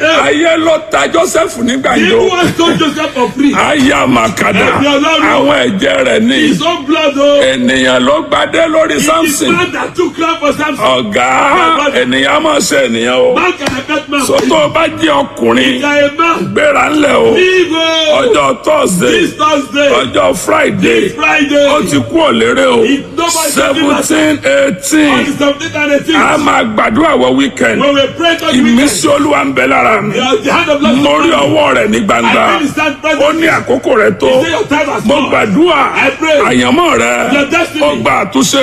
ayé ló ta joseph nígbà He yìí o was told Joseph for free. aya makada Ẹ̀mí Ọlọ́run. àwọn ẹ̀jẹ̀ rẹ̀ ní His own blood o. ènìyàn ló gbadé lórí It is samson man that took crown for Samson. ọ̀gá ènìyàn máa ṣe ènìyàn o Man can affect man. sọtọ́ bá jẹ́ ọkùnrin Ìjà a man. gbéra ńlẹ̀ o Leave o. ọjọ́ thursday This Thursday. ọjọ́ friday This Friday. ó ti kú òlérè o It- nobody seventeen On eighteen the 17th and 18th. a máa gbàdúrà wọ weekend When we pray to the ìmísí weekend. olúwa ń bẹ lára mi The hand of Lord. mo rí ọwọ́ rẹ̀ ní gbangba I feel his hand present. ó ní àkókò rẹ̀ tó Say your time has mo come. gbàdúrà I pray. àyànmọ́ rẹ̀ Your destiny. ó gba àtúnṣe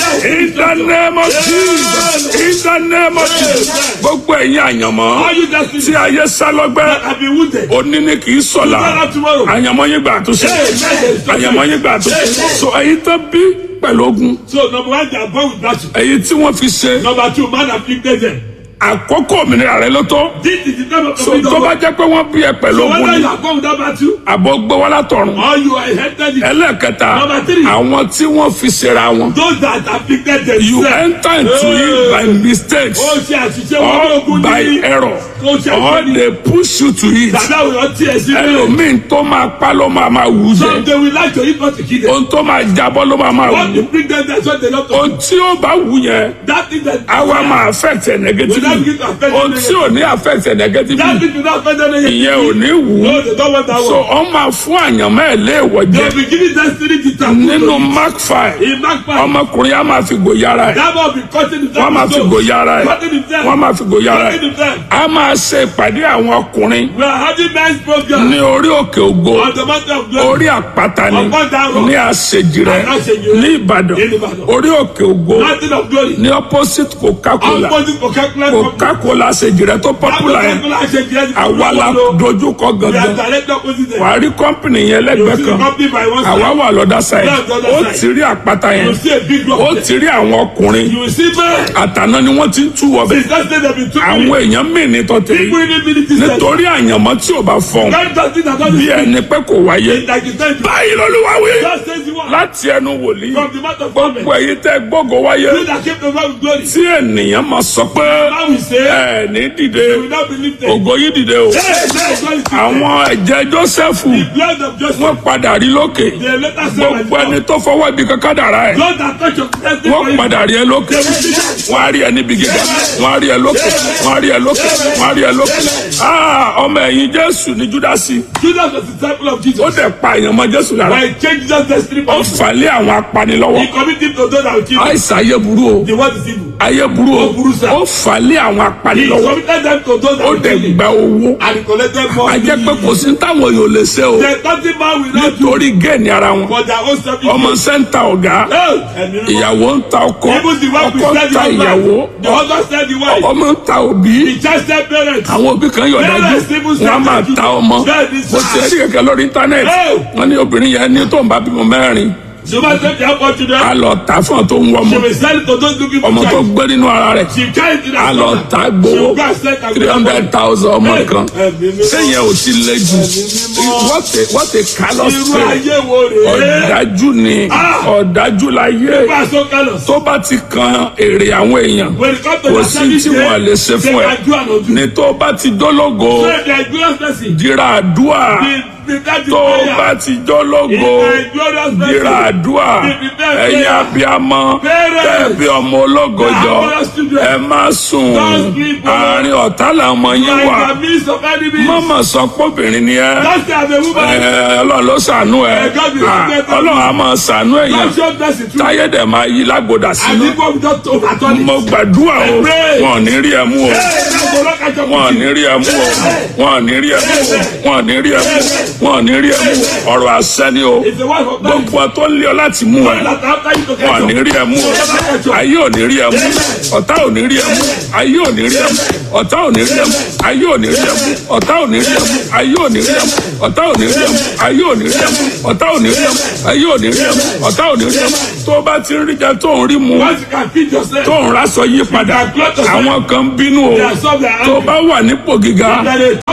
in the name of Jesus in the name of Jesus gbogbo ẹ̀yin àyànmọ́ All you destiny tí ayé sá lọ́gbẹ́ that have been wounded. òní ni kì í sọ̀la Tomorrow, tomorrow. àyànmọ́ yín gbà àtúnṣe àyànmọ́ yín gbà àtúnṣe so ẹ̀yin tó bí pẹ̀lú ogun So number one, they are born with battle. ẹ̀yin tí wọ́n fi ṣe Number two, man afflicted them. àkókò òmìnira rẹ ló tó This is the time of so freedom. tó bá jẹ́ pé wọ́n bí ẹ pẹ̀lú So ogun whether ni you are born with that battle àbọ̀ gbé wá látọ̀run or you are inherited it, ẹlẹ́ẹ̀kẹta Number three. àwọn tí wọ́n fi ṣera wọn those that afflicted you themselves. enter into it by mistakes Ó ṣe àṣìṣe wọn ní or ogun by ní. error Ó ṣe or àṣìṣe ní. they push you to it Tàbí àwọn èèyàn tiẹ̀ sí bẹ́ẹ̀. ẹlòmíín tó máa pa ló máa máa wù Some jẹ they will like to eat but to kill them. ohun tó máa jábọ́ ló máa máa What wù to bring them there so they not to. ohun tí ó bá wù yẹn That thing that. àwa máa affect ẹ negatively Without getting affected ohun tí ò ní affect ẹ That negatively thing will not offend them. ìyẹn ò ní wù ú No, they don't want that so one. ọ máa fún àyànmọ́ ẹ̀ léèwọ̀ They jẹ will be giving destiny to tattoo. nínú mark five In Mark five, ọmọkùnrin á máa fi gòyàrá ẹ̀ that man will be cutting himself. wọ́n máa fi gòyàrá ẹ̀ Cutting himself. wọ́n máa fi gòyàrá Cutting ẹ̀ himself. a máa ṣe ìpàdé àwọn ọkùnrin We are having men's program ní orí òkè ògo on the mountain of glory. orí àpáta ni Ọ̀pọ̀dàrọ̀. ní àṣejìrẹ Àṣejìrẹ́. ní ìbàdàn Ní Ìbàdàn. orí òkè ògo Mountain of glory. ní opposite coca-cola Opposite Coca-Cola company. coca-cola àṣejìrẹ tó popular yẹn Coca-Cola ṣe jẹ́ àwa la dojúkọ We are gangan direct opposite them. wàá rí kọ́mpìnì yẹn You lẹ́gbẹ̀ẹ́ see the kan company by one àwa side. wà lọ́dà sáyẹn Yeah, the other ó side. ti rí àpáta You yẹn see a big rock ó there. ti rí àwọn ọkùnrin You will see men. àtàná ni wọ́n ti ń tú wọbẹ̀ Since that day they been two àwọn minutes. èèyàn mí ní tọ́tẹ̀ People yìí in the minute is nítorí àyànmọ́ tí ò bá fọ̀n God does it and bí does ẹni pé kò wáyé it like it's meant to. báyìí lọ́lúwa wí God says you want. láti ẹnu wòlíì From the mouth of gbogbo prophet. èyí tẹ́ gbógo wáyé You that came to God with glory. tí ènìyàn máa sọ pé Now we say, ẹ ní dìde we will not believe them. ògo yìí dìde o Hey, hey, God is àwọn ẹ̀jẹ̀ Jósẹ́fù the blood of Joseph. wọ́n padà rí lókè The letter said, gbogbo ẹni tó fọwọ́ ibi kankan dàrá ẹ̀ God that touch your destiny for wọ́n you. padà rí ẹ lókè wọ́n á rí ẹ níbi gíga wọ́n á rí ẹ lókè wọ́n á rí ẹ lókè wọ́n á rí ẹ lókè Ah, ọmọ ẹ̀yìn Jésù ní Júdásì Judas was the disciple of ó Jesus. dẹ̀ pa èèyàn mọ́ Jésù lára But he changed Jesus' destiny for ó you. fà lé àwọn apanilọ́wọ́ He committed him to those that will kill him. àìsàn ayé burú o The word is evil. ayé burú o Ó burú sá. ó fà lé àwọn He apanilọ́wọ́ committed them to those that ó will dẹ̀ kill him. gba owó And he collected more. a jẹ́ pé kò sí táwọn yóò lè ṣe o There's nothing man will not do nítorí géènì ara wọn for their own selfish ọmọ gain. sẹ́ńtà ọ̀gá Hey, ẹ̀mí mímọ́. ìyàwó ń ta ọkọ Even the wife ọkọ will ń tell ta the ìyàwó husband. The husband said the wife. ọmọ ń ta òbí The child said parents. àwọn òbí kan yọ̀ dájú Parents even wọn á máa said ta ọmọ Bẹ́ẹ̀ ni mo sá. ti rí kẹ̀kẹ́ lórí íńtánẹ́ẹ̀tì Hey. wọ́n ní obìnrin yẹn ní tó ń bá bímọ mẹ́rin She must take their á children. lọ tà fún ọ tó ń wọ ọmọ She will sell it to those looking for ọmọ tó child. gbé nínú ara rẹ̀ She carry it in á her lọ stomach. tà She gbowó will go and sell it and three go hundred thousand ọmọ kan Ẹ̀mí mímọ́. sẹ́yìn ò ti lé jù what a what a callous Irú spirit ayé wo rèé? ọ̀dájú ni Ah. ọ̀dájú láyé People are so callous. tó bá ti kan èrè àwọn èèyàn When it comes to kò their sí service tí wọ́n lè ṣe they fún ẹ can do and undo. ní tó bá ti dólógo So they are glorious person. dira àdúà The the that is tó prayer. bá ti jólógo He is a glorious person. dira àdúà He prepare ẹ̀yin prayer. abiyamọ Parents. tẹ̀bi ọmọ ológo The jọ glorious children. ẹ má sùn Don't sleep, oh. àárín ọ̀tá làwọn yín Like wà the midst of enemies. mọ́mọ́ sọ pọ́bìnrin ni ẹ Just as a woman. ẹ, ọlọ́run ló ṣàánú ẹ Eh, God will Ah, protect you. ọlọ́run á máa ṣàánú èèyàn God show mercy through. táyé dẹ̀ máa yí lágbódà And sínú people will just overturn it. mo gbàdúrà o pray. wọn ò ní rí ẹ mú o Hey, now go back and talk wọn ò with ní you. rí ẹ mú o wọn ò ní rí ẹ mú o wọn ò ní rí ẹ mú o wọn ò ní rí ẹ mú o ọ̀rọ̀ àṣẹ ni o It's the wife of God. gbogbo tó ń lé ọ láti mú ẹ That after you to wọn ò ní catch rí ẹ mú o ayé ò ní rí ẹ mú ọ̀tá ò ní rí ẹ mú ayé ò ní rí ẹ mú ọ̀tá ò ní rí ẹ mú ayé ò ní rí ẹ mú ọ̀tá ò ní rí ẹ mú ayé ò ní rí ẹ mú ọ̀tá ò ní rí ẹ mú ayé ò ní rí ẹ mú ọ̀tá ò ní rí ẹ mú ayé ò ní rí ẹ mú ọ̀tá ò ní rí ẹ mú tó o bá ti ń rí jẹ tó ń rí mu Once you can feed yourself. tó ń rásọ yí padà àwọn kan bínú o There are some that are tó o bá wà nípò gíga angry. That they top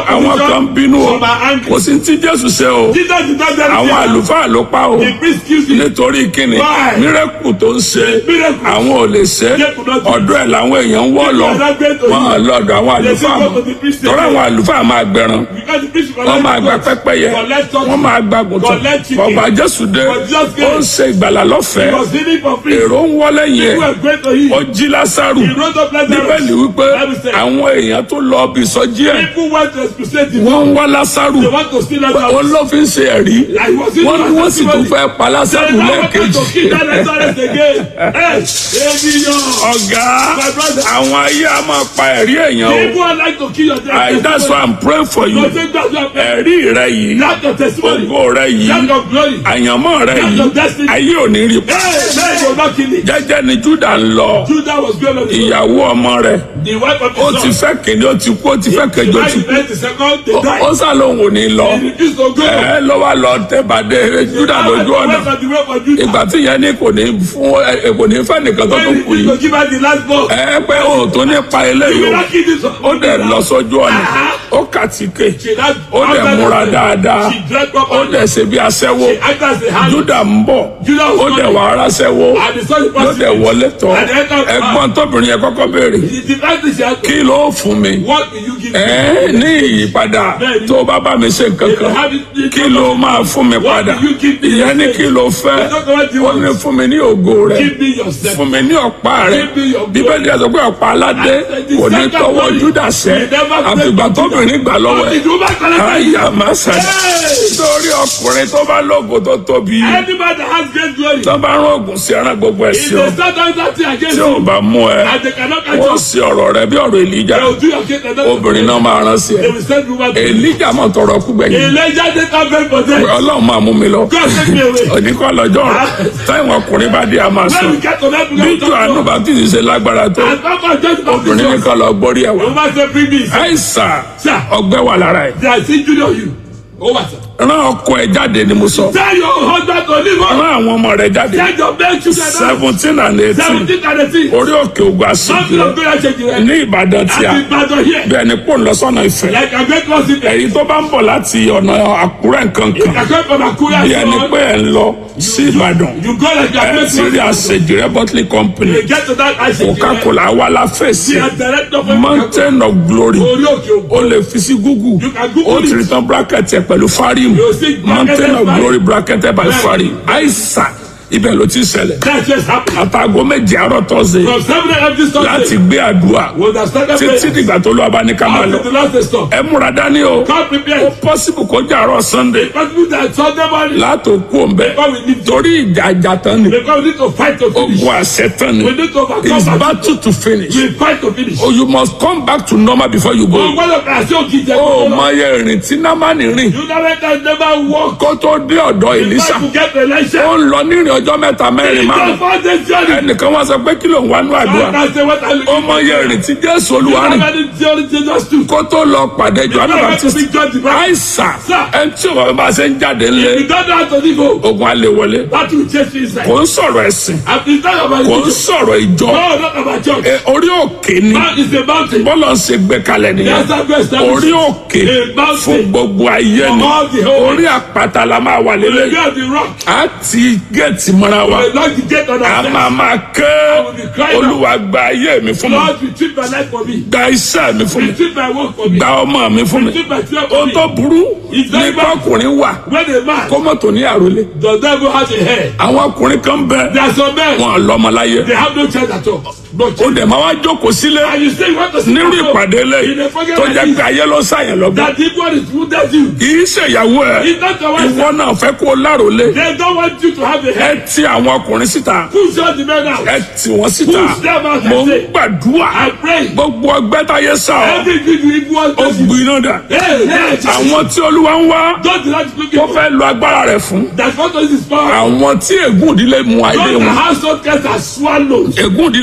àwọn opposition, kan bínú o some are angry. kò sí tí jésù ṣe o Jesus did not tell àwọn them. àlùfáà ló pa o The priest killed him. nítorí kíni Why? mírẹ́kù tó ń ṣe Miracle. àwọn ò lè ṣe They could not do it. ọ̀dọ̀ ẹ̀ làwọn èèyàn ń wọ́ lọ People are not going to wọn à him. lọ́dọ̀ àwọn They say àlùfáà go mọ́ to the priest tọ́lá station. àwọn àlùfáà máa gbẹran Because the priest wọ́n máa gba collect pẹ́pẹ́yẹ collect something. wọ́n máa gba gùntàn Collect chicken. ọba jésù dé But Jesus ó came. ń ṣe ìgbàlà He lọ́fẹ̀ẹ́ was healing for free. èrò ń wọlé yẹn People were great to him. ó jí lásàrù He wrote up letters. bíbélì wípé Bible said, àwọn èèyàn tó lọ bí ìsọjí ẹ̀ People want to expulsate him. wọ́n ń wá lásàrù They want to steal us out. òun ló fi ń ṣe ẹ̀rí Like, he was healing wọ́n ní for wọ́n sì tún testimony. fẹ́ pa They lásàrù now want lẹ́ẹ̀kejì to kill that Lazarus again. Hey, ènìyàn. ọ̀gá My brother. àwọn ayé a máa pa ẹ̀rí èèyàn o People are like to kill your death. I- that's why I'm praying for you Don't take that to your prayer. ẹ̀rí rẹ yìí Lack of testimony. ògo rẹ yìí Lack of glory. àyànmọ́ rẹ Lack yìí of destiny. ayé ò ní rí pa Hey, man, you're not killing. jẹ́jẹ́ ni Júdà ń lọ Judah was going on the road. ìyàwó ọmọ rẹ̀ The wife of ó his ti son. fẹ́ kìíní ó ti kú ó ti fẹ́ The kẹjọ wife ti kú first, the second, they ó died. sá lóhùn ò ní lọ He refused to go. ẹ ló wá lọ tẹ́bàdé Júdà lójú ọ̀nà West of the way for Judah. ìgbà tí ìyẹn ní kò ní fún ẹ kò ní fẹ́ nìkan tó tó When kù he yìí to give her the last ball. ẹ pé o tó ní pa You eléyìí will o not kill this one. ó dẹ̀ lọ sójú ọ̀nà ó kàtíkè She not- ó dẹ̀ after múra that, dáadáa She dressed ó properly. dẹ̀ ṣe bí aṣẹ́wó She acted as a hand. Júdà ń bọ̀ Judah was ó dẹ̀ coming. wà ara ṣẹ́wó And the son ló was dẹ̀ wọlé tọ̀ And the end of- ẹ̀gbọ́n tóbìnrin yẹn kọ́kọ́ béèrè The divine thing she had to- kí ló fún mi What will you give me? ẹ ní ìyípadà Bẹ́ẹ̀ni. tó bá bá mi ṣe nǹkan kan kí ló máa fún mi What padà will you give me? ìyẹn ní kí ló fẹ́ It's not what you ó ní want. fún mi ní ògo rẹ̀ Give me yourself. fún mi ní ọ̀pá rẹ̀ Give me your glory. bíbélì àti pé ọ̀pá aládé The kò ní second tọwọ́ glory Júdà sẹ́ will never break àfìgbà from tóbìnrin gbà lọ́wọ́ But ẹ̀ the woman collected it. àyà máa sàdá Hey! sórí ọkùnrin tó bá lógo tó tóbi Anybody that has great glory. tó bá rán ògùn sí ẹran gbogbo ẹ̀ If sí ọ they start doing that thing against tí ò you, bá mú ẹ and they cannot catch wọ́n you, sí ọ̀rọ̀ rẹ bí ọ̀rọ̀ Èlíjà they will do your case and then obìnrin náà máa rán sí ẹ they will send woman to you. Èlíjà mọ̀ tọrọ kú gbẹ̀yìn Elijah did not beg for them. ọlọ́run máa mú mi lọ God take me away. oníkọ́ lọ́jọ́ rẹ̀ táwọn ọkùnrin bá dé a máa sọ When we get to that, we bí go jù to àánú God. bá tìsí ṣe lágbára tó And Papa just obìnrin ní baptism. kan lọ gbórí ẹ̀ The wá woman say, bring me. àìsàn Sir. ọgbẹ́ wà lára ẹ̀ They are still junior you. Oh, what, sir? rán ọkọ ẹ̀ jáde ni mo sọ Tell your husband to leave rán us. àwọn ọmọ rẹ̀ jáde Tell your men children now. seventeen and eighteen Seventeen and eighteen. orí òkè ògùn àṣìkò Something of God change your head. ní Ìbàdàn tí a Àti Ìbàdàn here. bẹ́ẹ̀ ni pò ń lọ sọ́nà Ifẹ̀ Like I get lost in there. èyí tó bá ń bọ̀ láti ọ̀nà Àkúrẹ́ nǹkan kan I come from Akura. bí ẹni so pé ẹ̀ ń lọ sí Ìbàdàn You go like you are ẹ̀ going ti rí to àṣejìrẹ́ bọ́tìlì company You get to that ice. Coca-Cola wà la fèsì The director of mountain of glory Orí òkè o ògbó. lè fi sí Google You can Google o ti it. rí tán bracket ẹ̀ pẹ̀lú farim You see mountain of bracketed glory bracketed by Right. farim àìsàn ibẹ̀ ló ti ṣẹlẹ̀ That's just happened. àtàgọ́ méje àárọ̀ tọ́sẹ̀ From seven a.m. this láti Sunday. gbé àdúrà We have started títí praying. dìgbà tó lọ́ọ́ bá ní ká máa lọ Until the last stop. ẹ múra dání o God prepare. possible kó jẹ́ àárọ̀ Sunday But we that Sunday morning. látò kú òǹbẹ Because we need to. torí ìjà ìjà tán ni Because we need to fight to finish. ogun àṣẹ tán ni We need to overcome. it's that. battle to finish We fight to finish. oh you must come back to normal before you go. Oh, what a person who gives ó them. mọ iye ìrìn tí námánì rìn You never can never walk. kó tó dé ọ̀dọ̀ Èlíṣà Before you get the ó election. ń lọ nírìn ọjọ́ mẹ́ta mẹ́rin It's márùn your father's journey. ẹnìkan wá sọ pé kí ló ń wá nú àdúrà I say what I look ó mọ iye ìrìn tí Jésù You Olúwa rìn never need journey Jesus too. to. kó tó lọ pàdé Jòhánù You never Baptist big John the Baptist. àìsàn Sir. ẹni tí òun bá ṣe ń jáde ńlẹ̀ You don't know how to live. oh. ogun alẹ́ wọlé That will chase you inside. kò ń sọ̀rọ̀ ẹ̀sìn And it's not about kò ń religion. sọ̀rọ̀ ìjọ No, not about church. Ẹ, orí òkè ni Man is a mountain. bọ́lá ń ṣe gbé kalẹ̀ nìyẹn Yes, I'm going to orí establish. òkè A mountain. fún gbogbo ayé ni For all the whole orí àpáta la máa wà We lélẹ̀ get the rock. a ti géètì mọ́ra wa We lock the gate on a ourselves. máa máa ké will be crying out. olúwa gba ayé mi fún mi Lord, retrieve my life for me. gba iṣẹ́ mi fún mi Retrieve my work for me. gba ọmọ mi fún mi Retrieve my children ohun for tó me. burú It's ní very bad. kọkùnrin wà When a man kó mọ́tò ní àròlé does not even have a hair, àwọn ọkùnrin kan bẹ there are some men, wọn lọ́mọ láyé they have no chance at all. No ó chance. dẹ̀ máa wá jókòó sílé And you say you want to sit nírú at home. ìpàdé In lẹ́yìn a program tó like jẹ́ this, pé ayé ló ṣàyàn lọ́gbọ́n that the one is wounded you. kì í ṣèyàwó ẹ̀ It's not your wife. ìwọ náà fẹ́ kó láròlé They don't want you to have a ẹ hair. ti àwọn ọkùnrin síta Push all the men out. ẹ tì wọ́n síta Push them out, I mo ń say. gbàdúrà I pray. gbogbo ọgbẹ́ táyé sá ọ Everything you equal ó to you. gbiná dà Hey, hey, àwọn tí olúwa ń wá don't do that looking tó for. fẹ́ lo agbára rẹ̀ fún That's what is power. àwọn tí ègún ìdílé mu ayé Don't the wọn household cats are swallowed. ègún ìdílé mu ayé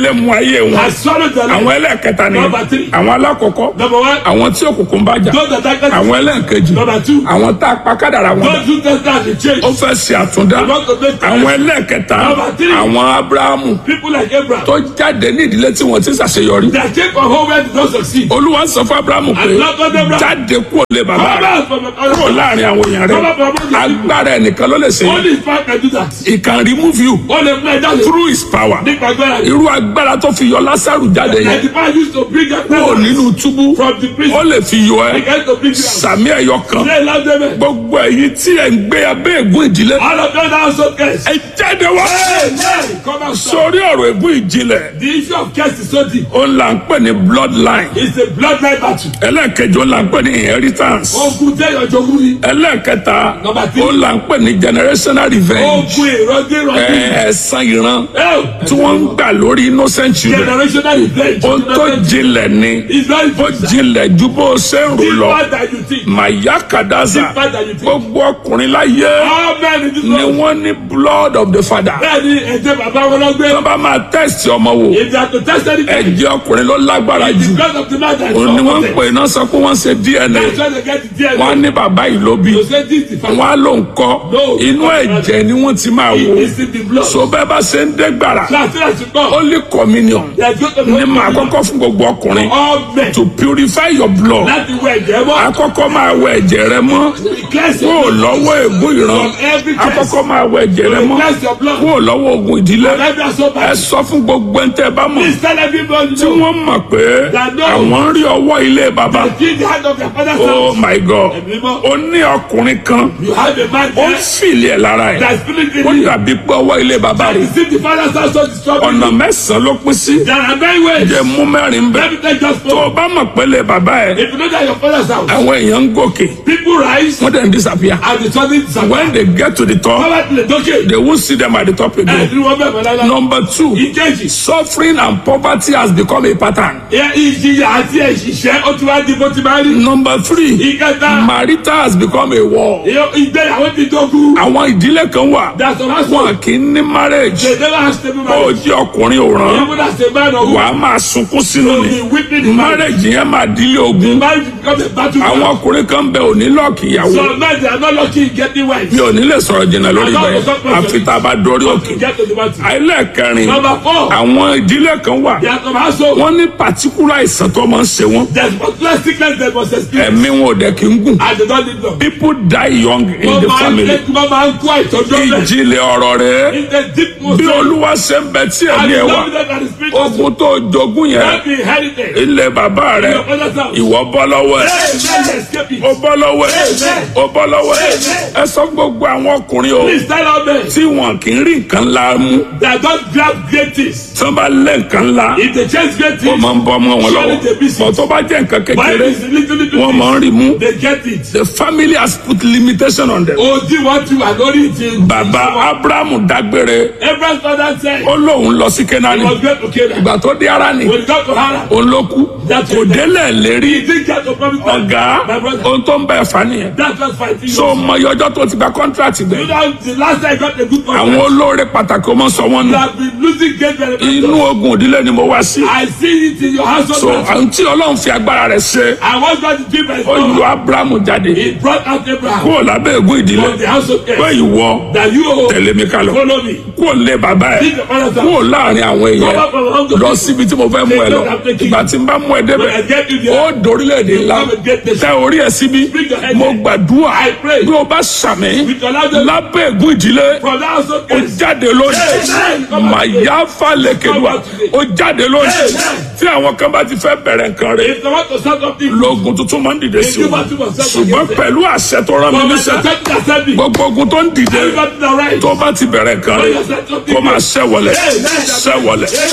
ayé wọn has swallowed their àwọn life. ẹlẹ́ẹ̀kẹta ni Number three. àwọn alákọ̀ọ́kọ́ Number one, àwọn tí òkùnkùn bá jà those that darkness àwọn ẹlẹ́ẹ̀kejì Number two. àwọn tá a pa kádàrà wọn dà those who test that they change. ó fẹ́ ṣe àtúndá They want to make àwọn ẹlẹ́ẹ̀kẹta Number three. àwọn abrahamu people like Abraham. tó jáde ní ìdílé tí wọ́n ti ṣàṣeyọrí They came from home where they don't succeed. olúwa sọ fún abrahamu pé And Lord God Abraham. jáde kúrò lé bàbá rẹ Abraham from the kúrò láàrin àwọn èèyàn rẹ agbára ẹnìkan ló lè ṣe Only his father can do that. he can remove you Only play that through his power nípa agbára yìí. irú agbára tó fi yọ lásàrù jáde Like yẹn the man used to bring that kúrò nínú túbú from the ó prison. lè fi yọ He ẹ came to bring you out. sàmì ẹyọ kan They love them. gbogbo èyí tí ẹ ń gbé abẹ́ ègún ìdílé All of them are so cursed. ẹ jáde wá Amen. Come out. sir. sórí ọ̀rọ̀ ègún ìjìnlẹ̀ The issue of curse is so deep. ó là ń pè ní bloodline It's a bloodline battle. ẹlẹ́ẹ̀kejì ó là ń pè ní inheritance Ogun tẹ́ ìyànjọ́ ní. ẹlẹ́ẹ̀kẹta Number three. ó là ń pè ní generational revenge Ogun ìrọ̀dé ẹ, ìrọ̀dé. ẹ̀san ìran Oh, tí wọ́n ń gbà lórí innocent children generational revenge. ohun tó jinlẹ̀ ni It's very ó jinlẹ̀ ju bó o ṣe ń rò lọ deeper than you think. màyà kàdáza Deeper than you think. gbogbo ọkùnrin láyé All men in this ni world. wọ́n ní blood of the father Bẹ́ẹ̀ni ẹ̀jẹ̀ bàbá wọn lọ gbé. wọ́n bá máa test ọmọ wò If they are to test anything, ẹ̀jẹ̀ ọkùnrin ló lágbára it's jù because of the man that is òun ni wọ́n ń of pè náà sọ pé wọ́n ṣe DNA That's why they get the DNA. wọ́n á ní bàbá yìí ló bí To say this is the wọ́n á ló ń kọ́ No. inú ẹ̀jẹ̀ ni wọ́n ti máa wò It's in the blood. so bẹ́ẹ̀ bá ṣe ń dé gbàrà So as soon as you come, holy communion they are going to ni màá kọ́kọ́ fún gbogbo ọkùnrin all men. to purify your blood Láti wọ ẹ̀jẹ̀ mọ́. akọ́kọ́ máa wẹ ẹ̀jẹ̀ rẹ mọ́ Cleanse kúrò your blood. lọ́wọ́ ègún ìran From every curse. akọ́kọ́ máa wẹ ẹ̀jẹ̀ rẹ mọ́ Cleanse your blood. kúrò lọ́wọ́ ogun ìdílé From every assault ẹ battle. sọ fún gbogbo ẹni tẹ́ bá mọ̀ Please tell everybody tí know. wọ́n mọ̀ pé That no. àwọn ń rí ọwọ́ ilé bàbá Kill the hand of your father's oh house. my god Ẹ̀mí mọ́. ó ní ọkùnrin kan You have a man ó ń there fìlì ẹ̀ lára ẹ̀ that's feeling ó the dàbí pé ọwọ́ ilé bàbá rẹ̀ You see the father's house so disturbing. ọ̀nà mẹ́sàn-án ló pín sí There are many ways. jẹ́ mú mẹ́rin bẹ́ẹ̀ Let me take just tó o four. bá mọ̀ pé ilé bàbá ẹ̀ If you know that your father's house, àwọn èèyàn ń gòkè people rise wọ́n dẹ̀ ń disappear and the sudden disappear. when they get to the top Power to the donkey. they won't see them at the top again. Ẹ̀ẹ́dì wọn bẹ̀rẹ̀ lọ́la. number two Ìkejì. suffering and poverty has become a pattern. Ẹ ìjìyà àti ẹ̀ṣìṣẹ́ ó ti wá di bó ti máa rí. number three Ìkẹta. marital has become a war. ìyó- Ìgbéyàwó ti dógún. àwọn ìdílé kan wà That's the last wọn one. kì í ní marriage They never have stable ó marriage. jẹ́ ọkùnrin òràn Even as a man or wàá woman, máa sunkún sínú you'll ni be weeping in marriage. marriage yẹn máa dílé ogun Marriage becomes a battle. àwọn ọkùnrin kan bẹ òní lọ́ọ̀kì ìyàwó Some men they are not lucky in getting wives. mi ò ní lè sọ̀rọ̀ jìnnà lórí ibẹ̀ àfi tá a bá dorí òkè Get to the battle. ẹlẹ́ẹ̀kẹrin Number four. àwọn ìdílé kan wà They are some household. wọ́n ní particular àìsàn tó máa ń ṣe wọ́n There's particular sickness they must experience. ẹ̀mí wọn ò dẹ̀ kí ń gùn And they don't need them. people die young in Wọ́n the máa ń family lé wọ́n máa ń kó àìtọ́jú ọ̀bẹ. ìjìnlẹ̀ ọ̀rọ̀ rẹ̀ In the deep most bí olúwa ṣe ń bẹ tí And ẹ̀mí the ẹ̀ wà love that the spirit of ogun tó jogún yẹn God be inherited. ilẹ̀ bàbá rẹ̀ Your father's house. ìwọ bọ́ lọ́wọ́ ẹ̀ Hey, man, escape it. ó bọ́ lọ́wọ́ ẹ̀ Amen. ó bọ́ lọ́wọ́ ẹ̀ Amen. ẹ sọ fún gbogbo àwọn ọkùnrin o Please tell all men tí wọn kì í rí nǹkan ńlá mú that don't grab great things. tí wọn bá lé nǹkan ńlá If they chase great ó things, máa ń bọ́ ọmọ wọn lọ́wọ́ Surely they miss it. bọ̀ tó bá jẹ́ nǹkan why kékeré is it little little wọ́n máa ń things? rí mú They get it. the family has put limitation on them. Odi wọn ti wà lórí ti. bàbá abrahamu dágbére Abraham's father said ó lóun lọ sí he kenani was great to Canaan. ìgbà tó dé Háránì When he got to Haran, òun ló kú That's kò it. délẹ̀ he lérí didn't get to promise land. ọ̀gá My brother, ohun tó ń bẹ̀ fà nìyẹn that was fighting. so mọ iye ọjọ́ tó ti gba contract You gbẹ know, the last time I got a good àwọn contract, olóore pàtàkì ọmọ sọ wọn you nù have been losing great inú benefits. ogun òdílé ni mo wá sí I see it in your household. so àwọn tí ọlọ́run fi agbára rẹ̀ ṣe I was going to give my ó son. yọ abrahamu jáde He brought out Abraham kúrò lábẹ́ ègún ìdílé from the household pé care. ìwọ That you tẹ̀lé mi ká lọ follow me. kúrò lé bàbá ẹ̀ Leave your father's house. kúrò láàrin àwọn èèyàn Come out from among the lọ people. síbi tí mo fẹ́ mú ẹ lọ ìgbà tí n bá mú ẹ When I débẹ̀ get you ó there, dorílẹ̀-èdè ńlá tẹ orí ẹ síbí Bring your head mo there. gbàdúrà I pray. bí o bá sàmì with your loud lábẹ́ ègún ìdílé from the household ó care. jáde lónìí Amen. màyà falẹ̀kẹ̀dùà ó jáde lónìí Amen. tí àwọn kan bá ti fẹ́ bẹ̀rẹ̀ nǹkan rẹ̀ If they want to start something, lóògùn tuntun máa ń dìde sí Èyí o bá túbọ̀ sẹ́kọ̀ọ́ ṣùgbọ́n yẹn. pẹ̀lú àṣẹ tó rán mi from the níṣẹ́ second assembly, gbogbo ogun tó ń dìde everybody in the right. tó bá ti bẹ̀rẹ̀ nǹkan rẹ̀ kó máa ṣẹ́wọlẹ̀ ṣẹ́wọlẹ̀